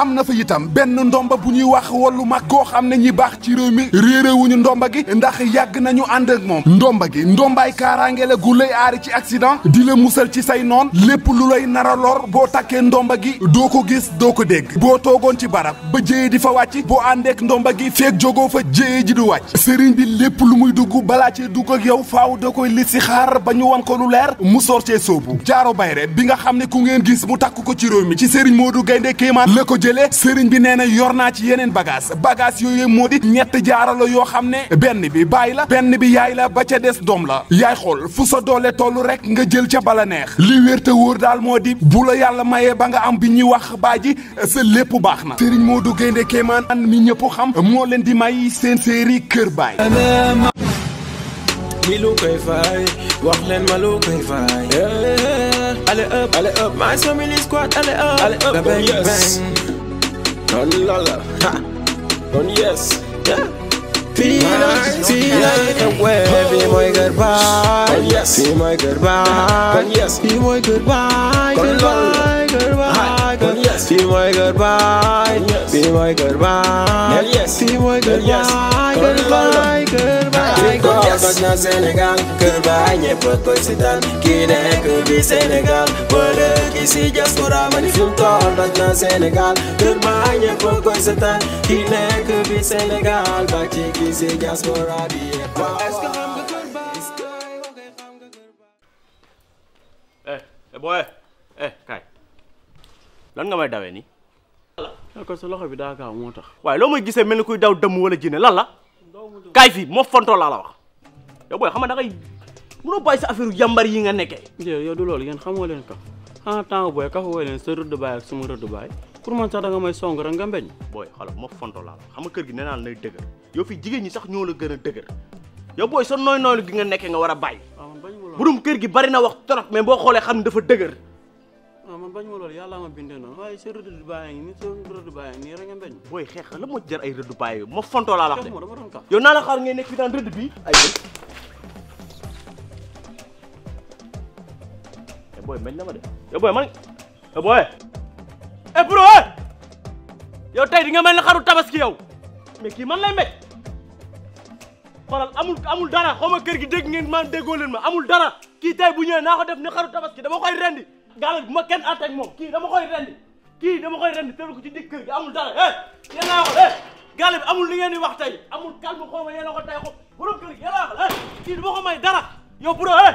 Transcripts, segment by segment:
am na fa itam benn ndomba bu ñuy wax wallu mag koo xam ne ñi baax ci réew mi réeréewuñu ndomba gi ndax yàgg nañu ànd ak moom ndomba gi ndombaay kaaraange la gu lay aari ci accident di la musal ci say noon lépp lu lay nara lor boo takkee ndomba gi doo ko gis doo ko dégg boo toogoon ci barab ba jéye di fa wàcc boo àndeek ndomba gi feeg jógoo fa jéye ji du wàcc sëriñ bi lépp lu muy dugg balaa cee dugg ak yow faaw da koy lit si xaar ba ñu wan ko lu leer mu sor cee soobu jaaro bayre bi nga xam ne ku ngeen gis mu takk ko ci réew mi ci sëriñ Modou Gaynde Kéemaan la ko jëlee sëriñ bi nee na yor naa ci yeneen bagage bagage yooyu moo di ñett jaaro la yoo xam ne benn bi baay la benn bi yaay la ba ca des doom la yaay xool fu sa doole tollu rek nga jël ca bala neex li wér te wóor daal moo di bu la yàlla mayee ba nga am bi ñuy wax baa ji sa lépp baax na sëriñ Modou Gaynde Kéemaan an mi ñëpp xam moo leen di may seen série Kër Baay li lu koy fay wax leen ma lu koy fay allez up allez up my family squad allez up allez up bang bang kon lala ha kon yes yeah fii la fii la xewee fii mooy kër baay fii mooy kër baay fii mooy kër baay kër baay kër baay fii mooy kër baay fii mooy kër baay fii mooy kër baay kër baay kër baay toj na Sénégal kër baay ñëpp koy sitaan kii nekk bi Sénégal wala ki si diaspora ma ni fi mu toll toj na Sénégal kër baay ñëpp koy sitaan kii nekk bi Sénégal ba ci ki si diaspora bi yëpp est-ce que xam nga kër baay est-ce que xam nga kër baay eh eh booy eh kaay lan nga may dawee nii ko sa loxo bi daa gaaw moo tax waaye loo may gisee mel ni kuy daw dëmm wala jinne lan la kaay fii moo fontoo laa la wax yow booy xam nga da ngay mënoo bàyyi sa affaire yambar yi nga nekkee jë yow du loolu yéen xamoo leen kaf xanaa temps booy kafa woo leen sa rëdd baay ak sama rëdd baay pour man sax da nga may song rek nga mbeñ booy xoolal moo fontoo laa la wax xam nga kër gi nee naa la nay dëgër yow fii jigéen ñi sax ñoo la gën a dëgër yow booy sa nooy nooylu gi nga nekkee nga war a bàyyi waaw man bañ ma loolu burum kër gi bari na wax trop mais boo xoolee xam ne dafa dëgër waaw man bañ ma loolu yàlla ma bindee noonu waaye sa rëdd baay ngi nii sa rëdd baay ngi nii rek nga mbeñ booy xeex la moo jar ay rëdd bàyyi moo fontoo laa la wax de moo dama doon kaf yow naa la xaar ngay nekk fi daan rëdd bi ay yéen eh booy mbañ na ma de yow booy man eh booy eh bro eh yow tey di nga mel ni xaru tabaski yow mais kii man lay mbéj xoolal amul amul dara xaw ma kër gi dégg ngeen man déggoo leen ma amul dara kii tey bu ñëwee naa ko def ni xaru tabaski dama koy rendi gaal bu ma kenn àtte ak moom kii dama koy rendi kii dama koy rendi tëral ko ci digg kër gi amul dara eh yéen naa ko eh gaal bi amul li ngeen di wax tey amul calme xaw ma yéen a ko tey xaw borom kër gi yéen naa ko eh kii du ma ko may dara yow bro eh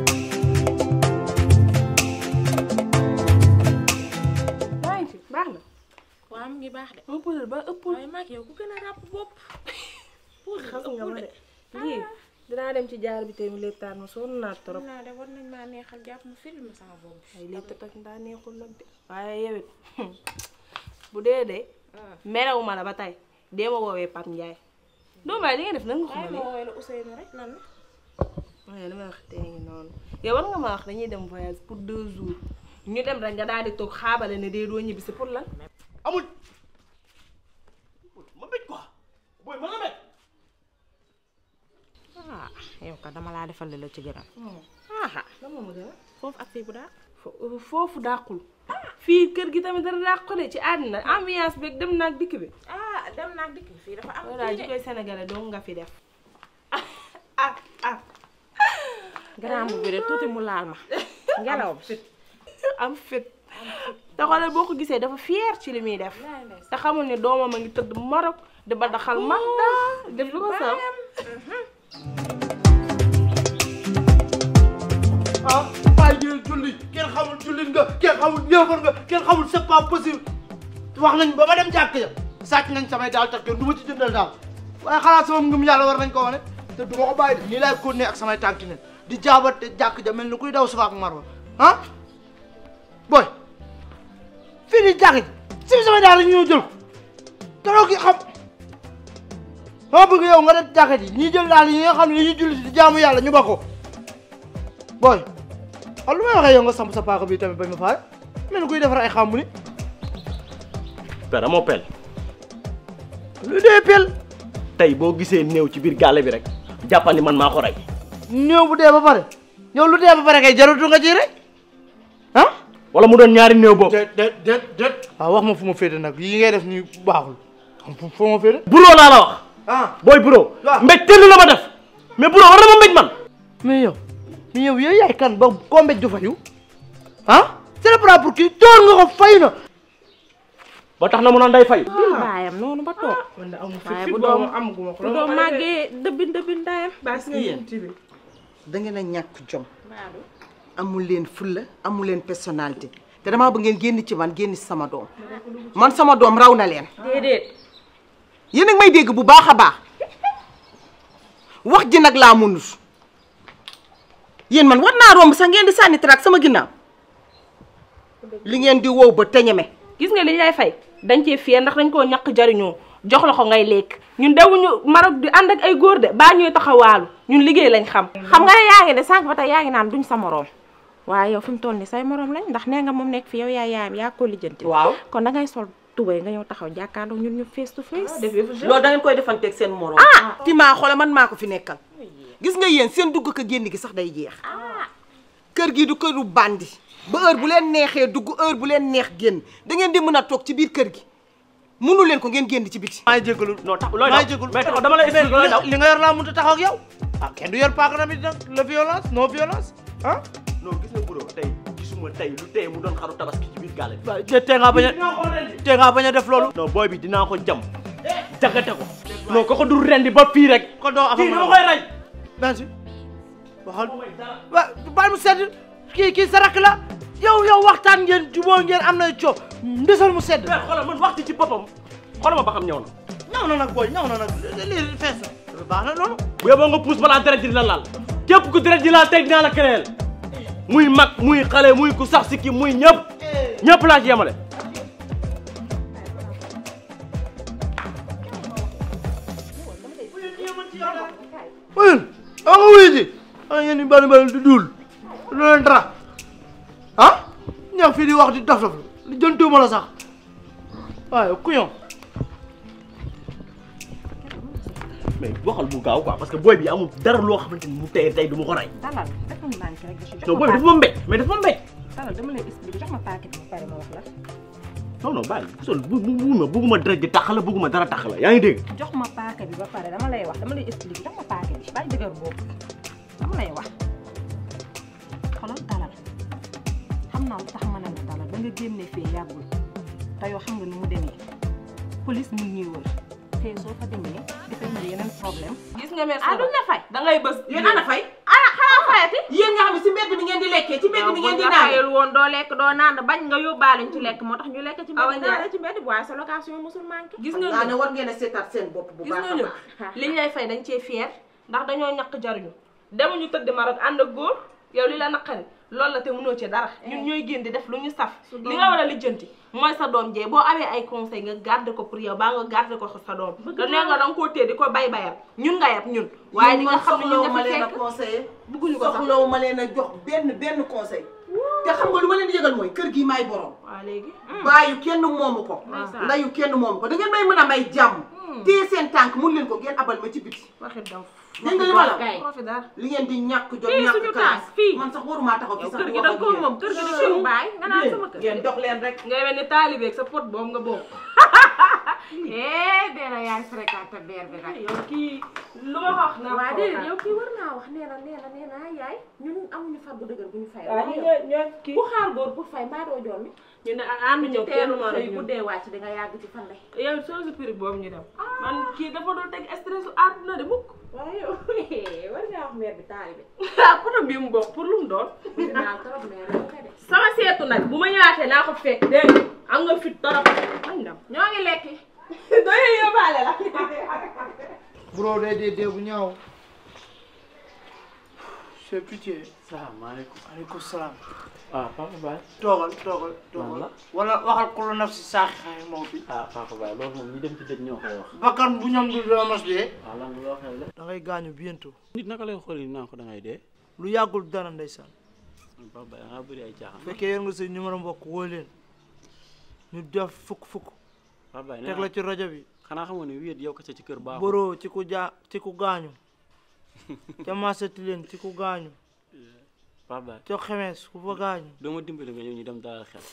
maa ngi fi baax na waaw mu ngi baax de mu puudar ba ëppul waaye maag yow ku gën a ràpp bopp xam nga ma de lii dinaa dem ci jaar bi tey mu léttaan ma sonn naa trop xam naa de war nañ maa neexal jàpp mu film sama bopp ay létt tak ndaa neexul nag de waaye yow it bu dee de merewu ma la ba tey dee ma woowee Pape Ndiaye doomu baay li nga def nag nga waaye xamale ma woowee la Ousseynou rek lan la waaye li may wax tey ngi noonu yow war nga ma wax dañuy dem voyage pour deux jours ñu dem rek nga daal di toog xaabale ne dee doo ñibbi si pour lan amul ma mbéj quoi booy ma la mbéj ah yow ka dama laa defal li la ci gënal aha lan moo ma gën a foofu ak fii bu daa fo- foofu dàqul fii kër gi tamit dara dàq ko de ci àddina ambiance beeg dem naag dikk bi ah dem naag dikk fii dafa am loolu daal ji kii de koy sénégalais dong nga fi def ah ah grand bu bi de tuuti mu laal ma ngelaw bi am fit te xoolal boo ko gisee dafa fier ci li muy def te xamul ne doomam a ngi tëdd Maroc di ba daxal Magda def lu ko saf ah bàyyi jël julli kenn xamul jullit nga kenn xamul yéefar nga kenn xamul c'est pas possible wax nañ ba ma dem jàkk ya sàcc nañ samay daal tax kenn du ma ci jëndal daal waaye xalaat sama ngëm yàlla war nañ ko wane te du ma ko bàyyi de nii laay continuer ak samay tànki ne di jaabate jàkk ja mel ni kuy daw Safa ak Marwa ah booy fii nii jàkk ji si samay daal la ñu ñëw jël ko te doo ki xam dama bëgg yow nga def jàkk ji ñii jël daal yi nga xam ne dañuy julli di jaamu yàlla ñu ba ko booy xam lu may waxee yow nga samp sa paaka bi tamit bañ ma faale mel ni kuy defar ay xàmbu ni père amoo pel lu dee pel tey boo gisee néew ci biir gàlle bi rek jàppandi man maa ko rey néew bu dee ba pare yow lu dee ba pare kay jarutu nga ci rek ah wala mu doon ñaari néew boobu déet déet déet déet waaw wax ma fu ma féete nag yi ngay def nii baaxul xam fu fu ma féete buroo laa la wax ah booy buroo waaw. mbéj tëll la ma def mais buroo war na ma mbéj man mais yow mais yow yow yaay kan ba koo mbéj du fayu ah c'est le problème pour kii door nga ko fayu na ba tax na mu naan day fay bil baayam noonu ba toog waaye bu doom amaguma ko bu doom màggee dëbbin dëbbin ndayam bas nga yéen da ngeen a ñàkk jom amul leen fulla amul leen personnalité te damaa bëgg ngeen génn ci man génn ci sama doom man sama doom raw na leen déedéet yéen a ngi may dégg bu baax a baax wax ji nag laa mënut yéen man war naa romb sax ngeen di sànni traak sama ginnaaw li ngeen di wow ba teñeme gis nga li lay fay dañ cee fier ndax dañ koo ñàkk jariñoo jox la ko ngay lekk ñun dewuñu Maroc di ànd ak ay góor de baa ñuy taxawaalu ñun liggéey lañ xam xam nga ne yaa ngi ne sànq ba tey yaa ngi naan duñ sa moroom waaye yow fi mu toll ni say moroom lañ ndax nee nga moom nekk fi yow yaa yaayam yaa ko lijjanti waaw kon da ngay sol tubay nga ñëw taxaw jàkkaarloo ñun ñu face to face loolu da ngeen koy defanteeg seen moroom ti maa xoole man maa ko fi nekkal gis nga yéen seen dugg ko génn gi sax day jeex kër gi du këru bandi ba heure bu leen neexee dugg heure bu leen neex génn da ngeen di mën a toog ci biir kër gi mënu leen ko ngeen génn ci biti maa ngi jégalu non tax looy maa daw ngi jégalu mais taxaw dama lay expliquer looy daw li nga yor laa mënut a taxaw ak yow ah kenn du yor paaka tamit nag la violence non violence ah non gis nga buroo tey gisuma tey lu tey mu doon xaru tabaski ci biir gaale bi waaw te tee ngaa bañ a tee ngaa bañ a def loolu non booy bi dinaa ko jam jagate ko non ko ko du rendi ba fii rek ko doo kii afam dama koy rey merci waxal wa baal mu sedd kii kii sa rakk la yow yow waxtaan ngeen juboo ngeen am na coow ndesal mu sedd mais xoolal man waxtu ci boppam xoolal ma ba xam ñëw na ñaw na nag booy ñaw na nag lii fees na baax na loolu bu yeboo nga puus balaa deret ji la laal képp ku deret ji laal tey dinaa la créer muy mag muy xale muy ku sax sikki muy ñëpp ñëpp laa ci yemale uyul a nga wuyu ji a ngeen di bari bari di duul du leen dara ah ñëw fii di wax di dof dof li jëntuuma la sax waaye ku ñëw mais waxal mu gaaw quoi parce que booy bi amul dara loo xamante ni mu tey tey du ma ko rey dalal dafa mu nànk rek jox non ma booy bi dafa ma mbéj mais dafa ma mbéj dalal dama lay expliquer jox ma paquet bi ba pare ma wax la non non bàyyi gisoon bu bu bugguma bugguma deret ji tax la bugguma dara tax la yaa ngi dégg jox ma paquet bi ba pare dama lay wax dama lay expliquer jox ma paquet bi bàyyi dëgër boobu dama lay wax xoolal dalal xam naa lu tax ma ne la dalal ba nga génnee fee yàggul te yoo xam nga nu mu demee police mu ngi ñuy wër te soo fa demee dafay indi yeneen problème gis nga merci ah duñ la fay da ngay bës yéen ana fay ah xanaa fayati yéen nga xam ne si mbedd bi ngeen di lekkee ci mbedd bi ngeen di naan fayal woon doo lekk doo naan bañ nga yóbbaale ñu ci lekk moo tax ñu lekk ci Awa mbedd Ndiaye. naan ci mbedd waaye sa location mosul manqué gis naa nga ne ñun war ngeen a seetaat seen bopp bu gis baax nga a ñun baax liñ lay fay dañ cee fier ndax dañoo ñàkk jariñu demuñu tëdd Maroc ànd ak góor yow li la naqari loolu la te mënoo ci dara ñun ñooy génn di def lu ñu saf li nga war a lijjanti mooy sa doom jee boo amee ay conseil nga garder ko pour yow baa nga garder ko sa doom da nee nga danga koo téye di ko bay bayal ñun nga yab ñun waaye li nga xam ne ñun ma nga fi leen a fekk conseillé bëgguñu ko sax soxlawu ma leen a jox benn benn conseil te xam nga lu ma leen di yëgal mooy kër gi maay borom waaw léegi baayu kenn moomu ko Ndeysaan. ndayu kenn moomu ko da ngeen may mën a may jàmm téye seen tànk mun leen ko ngeen abal ma ci biti waxi daw dégg nga li ma la kay. profi dara li ngeen di ñàkk jot Fii ñàkk suñu classe tànk, fii. man sax warumaa taxaw fi yow sax kër di gi wax da ak nga ko yéen. moom kër gi di suñu baay nga naan sama kër ngeen dox leen rek ngay mel ni taalibeeg sa pot boobu nga bokk eh dee na yaay fréquenté beer bi nag yow kii lu ma wax naa waa ko déedéet yow kii war naa wax nee na nee na nee na yaay ñun amuñu far bu dëgër bu ñu fay waaw ñu ñoo ñoo kii ku xaar góor pour fay mbaa doo joon mi ñu ne ànd ñëw kenn teelu moo xëy rek bu dee wàcc di nga yàgg ci fan lay yow soo si prix boobu ñu dem man kii dafa doon teg stress u àdduna de mukk waaye yow war ngaa wax mère bi taalibe ah poto bi mu bokk pour lu mu doon dinaa trop mère yow kay de sama seetu nag bu ma ñëwaatee naa ko fekk dégg nga am nga fit torop nañ dem ñoo ngi lekki doy yóbbaale la bro day dee dee bu ñaaw c'est pitié salaamaaleykum aleykum salaam ah papa Baye toogal toogal toogal la? wala waxal ku la naf si saaxi xaye moo fi ah papa Baye loolu moom ñi dem ci dëj ñoo koy wax bakkan bu ñam du doo mos dee waaw lan loo xel la da ngay gaañu bientôt nit naka lay xool naa ko da ngay dee lu yàggul dara ndeysaan papa Baye nga bëri ay caaxaan bu fekkee yor nga sa numéro mbokk woo leen ñu def fukk fukk papa Baye teg la ci rajo bi xanaa xamoon ne wéet yow kese ci kër baaxul boroo ci ku jaa ci ku gaañu ca maasati leen ci ku gaañu Pape Baye coo xemees ku fa gaañu doo ma dimbali nga ñëw ñu dem daal xel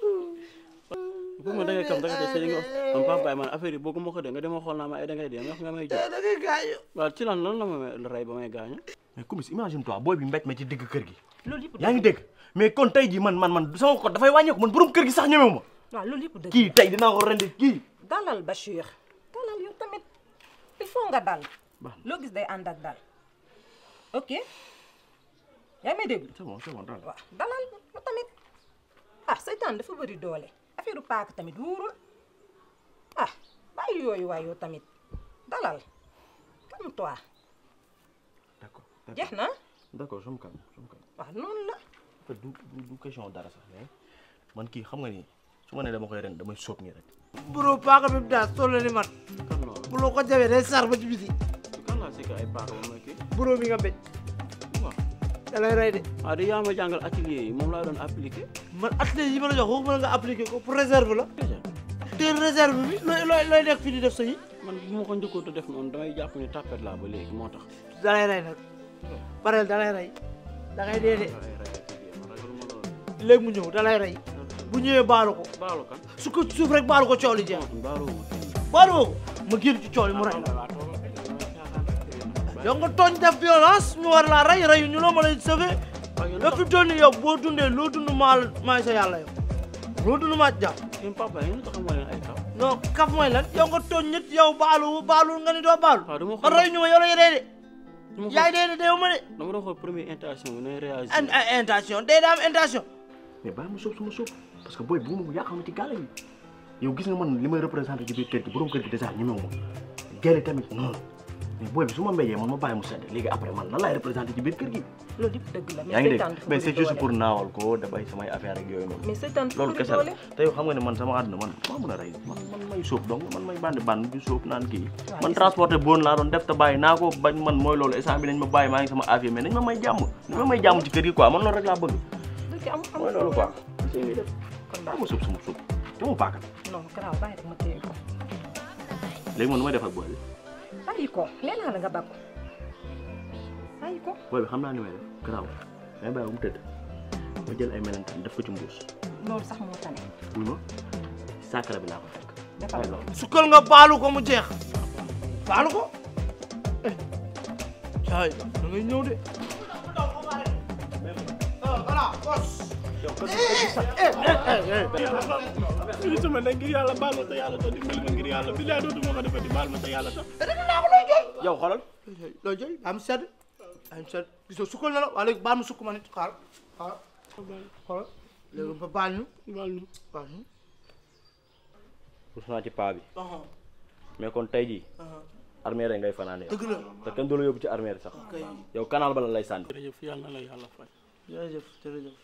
bu ma da ngay kam da nga def sa li nga wax man Pape Baye man affaire yi bëgguma ko de nga dema xool naa ma ay da ngay dee nga nga may jox da ngay gaañu waaw ci lan lan la ma la rey ba may gaañu mais Kumis imagine toi booy bi mbéj ma ci digg kër gi loolu yëpp yaa ngi dégg mais kon tey ji man man man sama ko dafay wàññeeku man borom kër gi sax ñemewu ma waaw loolu yëpp dëgg kii tey dinaa ko rendi kii dalal Bachir dalal yow tamit il faut nga dal loo gis day ànd ak dal ok yaa may dégg c'est bon c'est bon daal waaw dalal yow tamit ah seytaan dafa bëri doole affaire paak tamit wóorul ah bàyyi yooyu waay yow tamit dalal calme toi d'accord jeex na d'accord je me calme je me calme waaw noonu la en fait du du du question dara sax mais man kii xam nga ni su ma nee dama koy ren damay sóob nii rek bro paaka bi mu daal toll ni man kan loolu bu loo ko jawee day sar ba ci biti kan laa si ay paaka ba may kii bro bi nga béj waaw da lay rey de ah di yaa ma jàngal atelier yi moom laa doon appliqué man atelier yi ma la jox waxuma la nga appliqué ko pour réserve la te réserve bi looy looy looy nekk fii di def sa yi man bu ma ko njëkkoon a def noonu damay jàpp ni tapet laa ba léegi moo tax da lay rey nag pareel da lay rey da ngay dee de ay rey atelier man ragaluma loolu léegi mu ñëw da lay rey bu ñëwee baalu ko baalu kan su ko suuf rek baalu ko coow li jeex baalu ma baalu ko ma génn ci coow li mu rey la yow nga tooñ def violence ñu war laa rey reyu ñu la ma lay sauver yow fi mu toll nii yow boo dundee loo dund maa maay sa yàlla yow loo dund maa jàpp yéen papa yéen tax ma leen ay kaw non kaf mooy lan yow nga tooñ nit yow baalu baalu nga ni doo baalu waaw dama man reyu ñu ma yow la ñu dee de dama yaay dee de deewu ma de dama doon xool première intention bi nooy réagir an an intention dee daa am intention mais bàyyi ma sóob sama sóob parce que booy bu ma ko yàqal ma ci gàlle yi yow gis nga man li may représenté ci biir kër gi borom kër gi dèjà ñemewu ma gelle tamit noonu mais booy bi su ma mbéjee man ma bàyyi mu sedd léegi après man lan laay représenté ci biir kër gi loolu yëpp dëgg la yaa ngi seytaan dégg dafa mais bëri c'est juste doole. pour naawal ko dafay samay affaire ak yooyu noonu mais seytaan dafa loolu bëri kese la doole te yow xam nga ne man sama àdduna man maa mën a rey man man may sóob donc man may bandi band di sóob naan kii Waaw, man gis transporté boon laa doon def te bàyyi naa ko bañ man mooy loolu instant bi nañ ma bàyyi maa ngi sama affaire mais nañ ma may jàmm nañ ma may jàmm ci kër gi quoi man loolu rek laa bëgg dëgg am am mooy loolu quoi kon daa ma sóob sama sóob te mu paaka non garaaw bàyyi rek ma téye ko léegi man nu may def ak booy bi bàyyi ko nee naa la nga bàkku bàyyi ko booy bi xam naa ni may def garaaw may bàyyi bu mu tëdd ma jël ay melentaan def ko ci mbuus loolu sax moo tane wuy ma saakara bi laa ko fekk defal mooy loolu loolu sukkal nga baalu ko mu jeex baalu ko eh caay da ngay ñëw de voilà bos lii sama nag ngir yàlla baal ma te yàlla tax dimbali ma ngir yàlla bi laa dootuma ko defati baal ma te yàlla tax yow xoolal loo jël am sedd am sedd gisoo sukkal na la waa léegi baal ma sukk ma nit xaar xaar xoolal léegi ba baal ñu baal ñu baal ñu rus naa ci paa bi mais kon tey jii armée rek ngay fanaane yow dëgg la te kenn du la yóbbu ci armée sax kay yow canal ba la lay sànni jërëjëf yàlla na la yàlla fay jërëjëf jërëjëf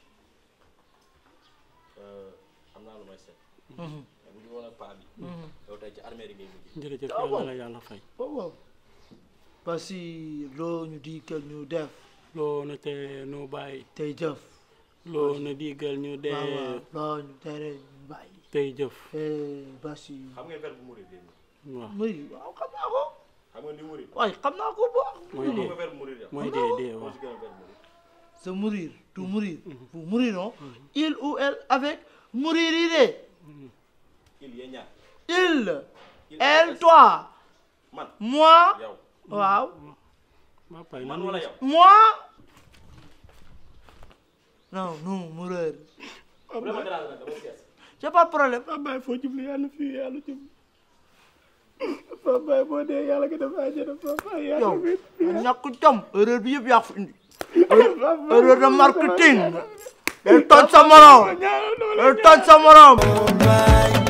am naa lu may seet mais bu ñu woon ak paa bi yow tey ci armée rek ngay mujj jërëjëf yàlla na la yàlla fay waaw waaw parce que loo ñu digal ñu def loo na te nu bàyyi tey jëf loo na digal ñu waaw dee waaw loo ñu tere ñu bàyyi tey jëf eh Basi xam nga verbe murid léegi waaw muy waaw xam naa ko xam nga ni murid waaye xam naa ko bu baax mooy xam dee nga verbe murid yow mooy dee dee waaw ci gën a verbe murid se mourir tu mourir vous mourirons il ou elle avec mourir de il yee ñaar il elle toi man moi yow waaw maa pay man nan wala yow moi non nous mourir vraiment grave nag dama sees j'ai pas de problème Pape Baye foo jublu yàlla fii yàlla jublu Pape Baye boo dee yàlla nga def àjjana Pape Baye yàlla yow fi ñàkk jom erreur bi yëpp yaa ko fi indi erreur de marketing day toj sa morom day toj sa morom